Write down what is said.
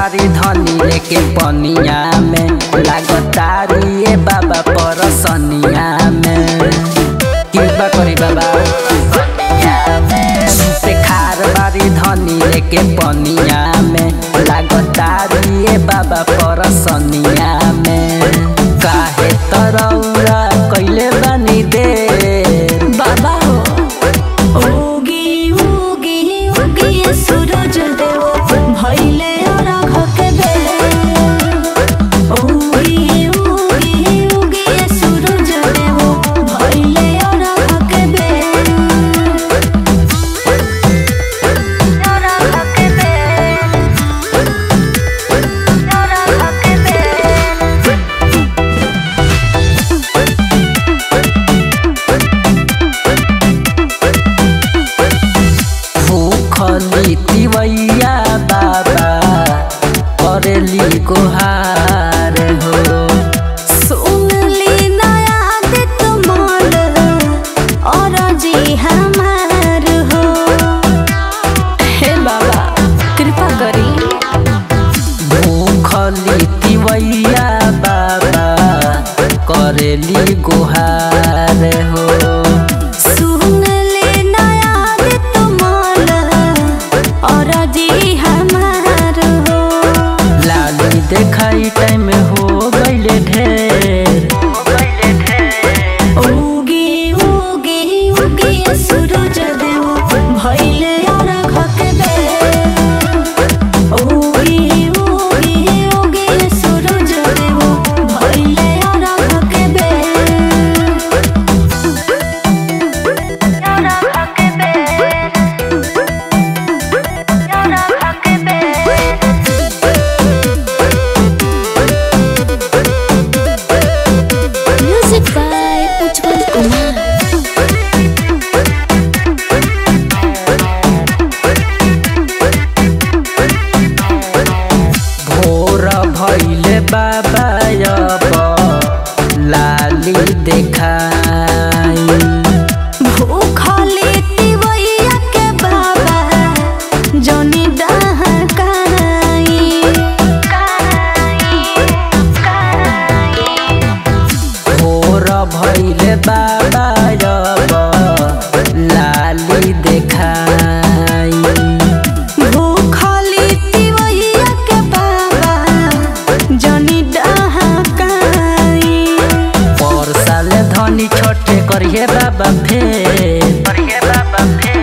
बारी धनी लेके पनिया में लागतारी ए बाबा परसनिया में कृपा करी बाबा से खार बारी धनी लेके पनिया में लागतारी ए बाबा परसनिया में काहे तरौरा कैले बानी देर बाबा हो उगी उगी उगी सूरज देव भइले अरघ के बेर उगी उगी उगी सूरज देव भइले अरघ के बेर अरघ के बेर अरघ के बेर भूखली तिवैया बाबा करेली गोहार हो सुनली नया दित मोल और जी हमार हो हे बाबा कृपा करी भूखली तिवैया बाबा करेली गोहार हो सुनली नया दित मोल और जी हमार हो लाली देखाई टाइम हो गईले ढेर उगी उगी उगी सूरज देव भइले अरघ के बेर उगी उगी उगी सूरज देव भइले अरघ के बेर अरघ के बेर अरघ के बेर Music by Ujjwal Kumar. भोर भैले बाबा अब लाली देखाई भूखली तिवैया के बाबा जनी डहकाई भोर भैले बाबा अब लाली देखाई भूखली तिवैया के बाबा जनी डहकाई पर साल धनी छोटे करिए बाबा फेर करिए बाबा फेर